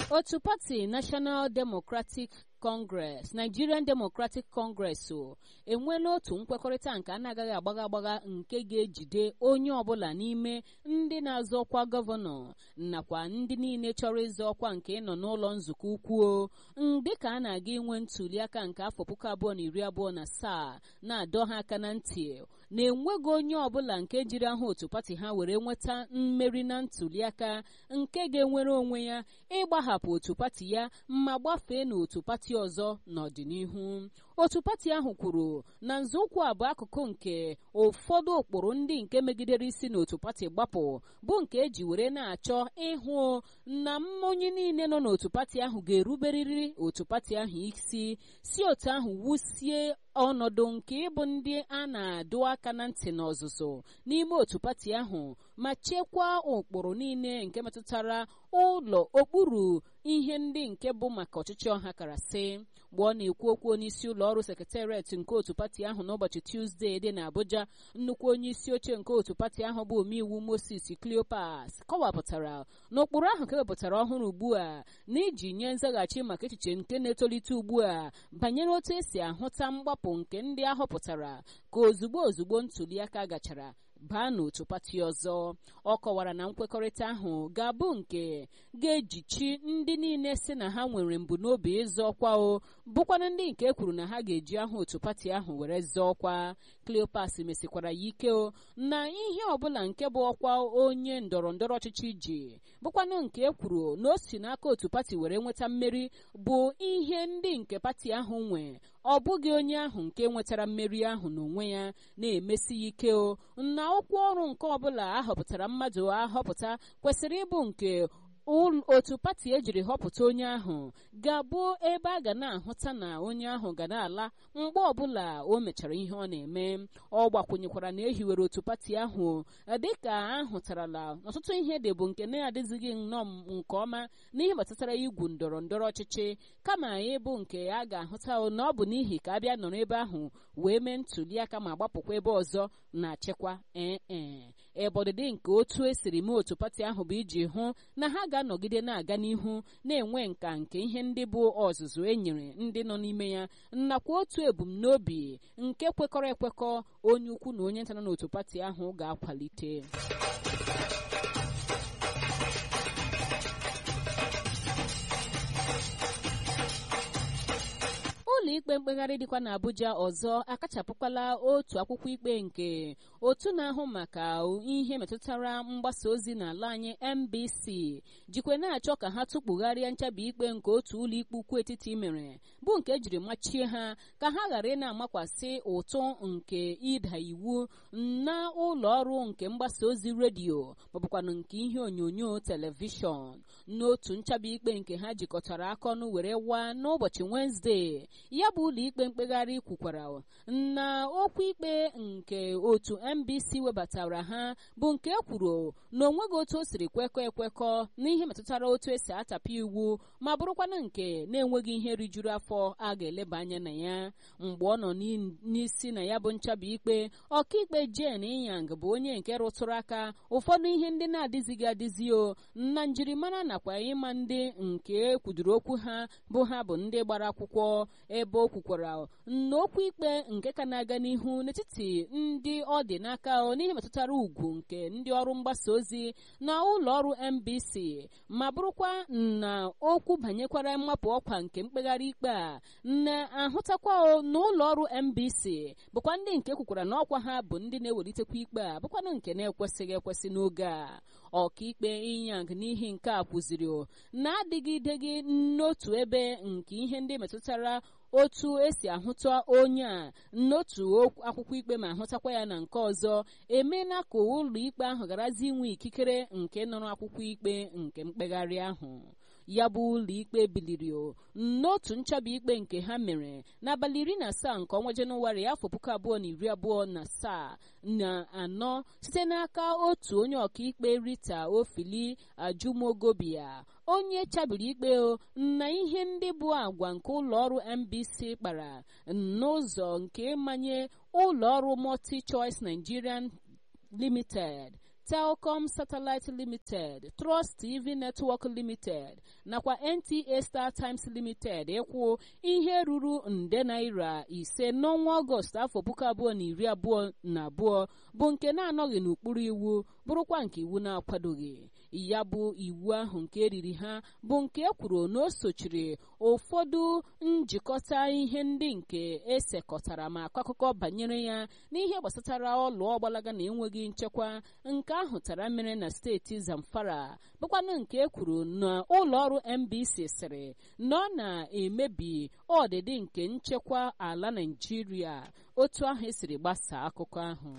otu pati National Democratic Congress Nigerian Democratic Congress o enweela otu nkwekọrịta nke a na-agaghị agbagha agbagha nke ga-ejide onye ọbụla n'ime ndị na-azọ ọkwa gọvanọ nakwa ndị niile chọrọ ịzọ ọkwa nke ịnọ n'ụlọ nzukọ ukwuo dịka a na-aga inwe ntụliaka nke afọ puku abụọ na iri abụọ na asaa na-adọ ha aka na ntị na-enweghị onye ọbụla nke jiri aha otu pati ha were nweta mmeri na ntụliaka nke ga-enwere onwe ya ịgbahapụ otu pati ya ma gbafee n'otu pati ọzọ n'ọdịnihu otu pati ahụ kwuru na nzọụkwụ a bụ akụkụ nke ụfọdụ ụkpụrụ ndị nke megidere isi n'otu pati gbapụ bụ nke eji were na-achọ ịhụ na onye niile nọ n'otu pati ahụ ga-eruberịrị otu pati ahụ isi si otu ahụ wusie ọnọdụ nke ịbụ ndị a na-adụ aka na ntị n'ọzụzụ n'ime otu pati ahụ ma chekwaa ụkpụrụ niile nke metụtara ụlọ okpuru ihe ndị nke bụ maka ọchịchị ọha karasị mgbe ọ na-ekwu okwu onyeisi ụlọ ọrụ sekretariat nke otu pati ahụ n'ụbọchị tuzdee dị n'Abuja nnukwu onye isi oche nke otu pati ahụ bụ omeiwu Moses Cleopas kọwapụtara na ụkpụrụ ahụ kewepụtara ọhụrụ ugbu a na iji nye nzaghachi maka echiche nke na-etolite ugbu a banyere otu esi ahụta mgbapụ nke ndị ahọpụtara ka ozugbo ozugbo ntụliaka gachara baa n'otu pati ọzọ ọ kọwara na nkwekọrịta ahụ ga-abụ nke ga-ejichi ndị niile si na ha nwere mbunobi ịzọ ọkwa o bụkwana ndị nke kwuru na ha ga-eji aha otu pati ahụ were zọọ ọkwa Cleopas mesikwara ya ike o na ihe ọbụla nke bụ ọkwa onye ndọrọ ndọrọ ọchịchị ji bụkwanụ nke e kwuru na o si n'aka otu pati were nweta mmeri bụ ihe ndị nke pati ahụ nwe ọ bụghị onye ahụ nke nwetara mmeri ahụ n'onwe ya na-emesi ya ike o na okwu ọrụ nke ọbụla ahọpụtara mmadụ ahọpụta kwesịrị ịbụ nke otu pati ejiri họpụta onye ahụ ga-abụ ebe a ga na-ahụta na onye ahụ ga na-ala mgbe ọbụla o mechara ihe ọ na-eme ọ gbakwunyekwara na ehiwere otu pati ahụ dịka ahụtarala ọtụtụ ihe dị bụ nke na-adịzighị nnọọ nke ọma n'ihe gbasatara igwu ndọrọ ndọrọ ọchịchị kama ịbụ nke a ga-ahụta na ọ bụ n'ihi ka a bịa nọrọ ebe ahụ wee mee ntụliaka ma gbapụkwa ebe ọzọ na-achịkwa ee ebe ọdịdị nke otu esiri mee otu pati ahụ bụ iji hụ na ha ga-anọgide na-aga n'ihu na-enwe nka nke ihe ndị bụ ọzụzụ e nyere ndị nọ n'ime ya nakwa otu ebumnobi nke kwekọrọ ekwekọ onye ukwu na onye nta nọ n'otu pati ahụ ga-akwalite ụlọ ikpe mkpegharị dịkwa n'Abuja ọzọ akachapụkwala otu akwụkwọ ikpe nke otu na-ahụ maka ihe metụtara mgbasa ozi n'ala anyị MBC jikwe na-achọ ka ha tụkpugharịa nchabi ikpe nke otu ụlọ ikpe ukwu etiti mere bụ nke ejiri machie ha ka ha ghara ị na-amakwasị ụtụ nke ịda iwu na ụlọ ọrụ nke mgbasa ozi redio maọbụkwanụ nke ihe onyonyo telivishọn n'otu nchabi ikpe nke ha jikọtara aka ọnụ were waa n'ụbọchị Wenezdee ya bụ ụlọ ikpe mkpegharị kwukwara na okwu ikpe nke otu MBC webatara ha bụ nke kwuru na onweghị otu o siri kwekọ ekwekọ n'ihe metụtara otu esi atapụ iwu ma bụrụkwanụ nke na-enweghị ihe rijuru afọ a ga-eleba anya na ya mgbe ọ nọ n'isi na ya bụ nchabi ikpe ọkaikpe Jane Inyang bụ onye nke rụtụrụ aka ụfọdụ ihe ndị na-adịzighị adịzi o na njirimara nakwa ịma ndị nke kwudoro okwu ha bụ ha bụ ndị gbara akwụkwọ ebe o kwukwara na okwu ikpe nke ka na-aga n'ihu n'etiti ndị ọ dị n'aka n'ihe metụtara ugwu nke ndị ọrụ mgbasa ozi na ụlọ ọrụ MBC ma bụrụkwa na okwu banyekwara mmapụ ọkwa nke mkpegharị ikpe a na-ahụtakwa na ụlọ ọrụ MBC bụkwa ndị nke kwukwara na ọkwa ha bụ ndị na-ewelitekwa ikpe a bụkwanụ nke na-ekwesịghị ekwesị n'oge a ọkaikpe Inyang n'ihi nke a kwuziri na-adịgideghị n'otu ebe nke ihe ndị metụtara otu esi ahụta onye a n'otu akwụkwọ ikpe ma ahụtakwa ya na nke ọzọ emeela ka ụlọ ikpe ahụ garazi inwe ikikere nke nọrọ akwụkwọ ikpe nke mkpegharị ahụ ya bụ ụlọ ikpe biliri n'otu nchabi ikpe nke ha mere n'abalị iri na asaa nke ọnwa jenụwarị afọ puku abụọ na iri abụọ na asaa na anọ site n'aka otu onye ọkaikpe Rita Ofili Ajumogobia onye chabiri ikpe na ihe ndị bụ agwa nke ụlọọrụ MBC kpara n'ụzọ nke manye ụlọọrụ Multi Choice Nigerian Limited telcom satellite limited trust tv network limited nakwa nta star times limited ịkwụ ihe ruru nde naira ise n'ọnwa ọgọst afọ puku abụọ na iri abụọ na abụọ bụ nke na-anọghị n'ụkpụrụ iwu bụrụkwa nke iwu na-akwadoghị ya bụ iwu ahụ nke eriri ha bụ nke e kwuru na o sochiri ụfọdụ njikọta ihe ndị nke esekọtara ma akọ akụkọ banyere ya n'ihe gbasatara ọlụ ọgbalaga na enweghị nchekwa nke ahụ tara mmiri na steeti zamfara bụkwanụ nke e kwuru na ụlọ ọrụ mbc sịrị na ọ na-emebi ọdịdị nke nchekwa ala naijiria otu ahụ esiri gbasaa akụkọ ahụ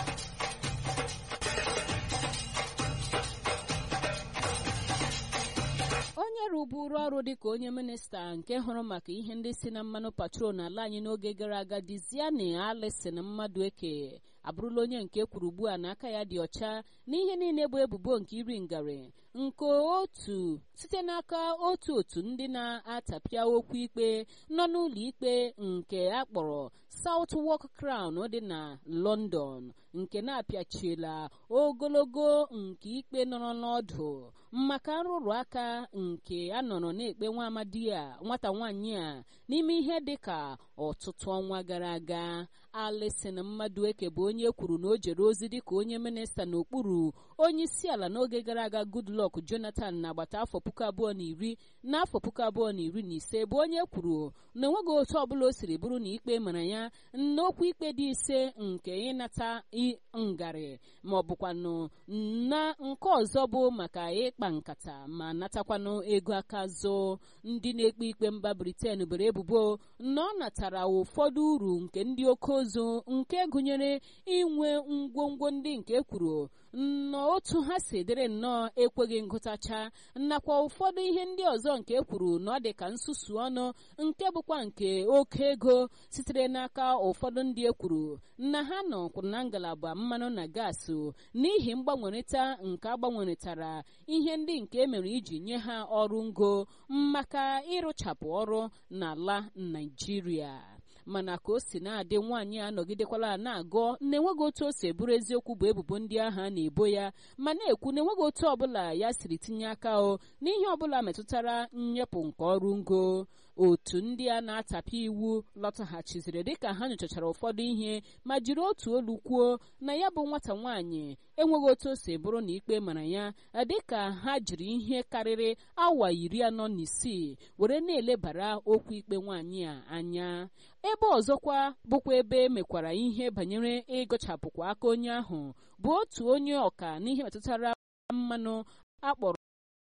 onye rụburu ọrụ dịka onye minista nke hụrụ maka ihe ndị si na mmanụ patrol n'ala anyị n'oge gara aga diziani alison mmadụ eke abụrụla onye nke kwuru ugbu a na aka ya dị ọcha n'ihe niile bụ ebubo nke iri ngarị nke otu site n'aka otu otu ndị na-atapịa okwu ikpe nọ n'ụlọ ikpe nke akpọrọ Southwark Crown dị na London nke na-apịachiela ogologo nke ikpe nọrọ n'ọdụ maka nrụrụ aka nke a nọrọ na-ekpe nwa amadi a nwata nwaanyị a n'ime ihe dịka ọtụtụ ọnwa gara aga Alison Mmadueke bụ onye kwuru na o jere ozi dịka onye minista n'okpuru onye isi ala n'oge gara aga Goodluck Jonathan n'agbata afọ puku abụọ na iri n'afọ puku abụọ na iri na ise bụ onye kwuru na enweghị otu ọbụla o siri bụrụ na ikpe mara ya n'okwu ikpe dị ise nke ịnata ngarị ma ọ bụkwanụ na nke ọzọ bụ maka ịkpa nkata ma natakwanụ ego aka zụ ndị na-ekpe ikpe mba Britain bere ebubo na ọ natara ụfọdụ uru nke ndị oke ozu nke gụnyere inwe ngwongwo ndị nke kwuru na otu ha si dịrị nnọọ ekweghị ngụtacha nakwa ụfọdụ ihe ndị ọzọ nke kwuru na ọ dị ka nsusu ọnụ nke bụkwa nke oke ego sitere n'aka ụfọdụ ndị ekwuru na ha nọ na ngalaba mmanụ na gaasị n'ihi mgbanwerịta nke agbanweretara ihe ndị nke emere iji nye ha ọrụ ngo maka ịrụchapụ ọrụ n'ala Naịjirịa mana ka o si na-adị nwaanyị a nọgidekwala na-agọ na-enweghị otu o si eburu eziokwu bụ ebubo ndị ahụ a na-ebo ya ma na-ekwu na enweghị otu ọbụla ya siri tinye aka o n'ihe ọbụla metụtara nnyepụ nke ọrụ ngo otu ndị a na-atapị iwu lọtaghachiziri dịka ha nyochachara ụfọdụ ihe ma jiri otu olu kwuo na ya bụ nwata nwaanyị enweghị otu o si bụrụ na ikpe mara ya dịka ha jiri ihe karịrị awa iri anọ na isii were na-elebara okwu ikpe nwaanyị a anya ebe ọzọkwa bụkwa ebe emekwara ihe banyere ịgụchapụkwa aka onye ahụ bụ otu onye ọka n'ihe metụtara mmanụ akpọrọ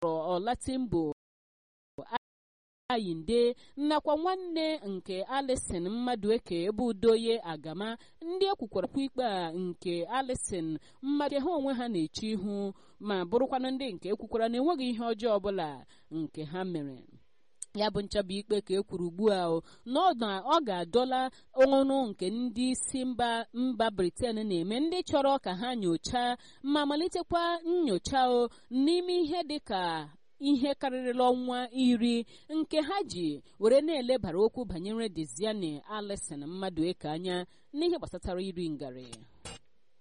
ọlatimbo ayinde nakwa nwanne nke alison mmadueke ebe udoye agama ndị ekwukwarakwa ikpe a nke alison mmadụ ha onwe ha na-eche ihu ma bụrụkwana ndị nke ekwukwara na enweghị ihe ọjọọ ọbụla nke ha mere ya bụ nchọba ikpe ka e kwuru ugbu a na ọ ga-adọla ọrụ nke ndị isi mba mba briten na-eme ndị chọrọ ka ha nyochaa ma malitekwa nyocha o n'ime ihe dịka ihe karịrịla ọnwa iri nke ha ji were na-elebara okwu banyere Diziani Alison mmadụ eke anya n'ihe gbasatara iri ngarị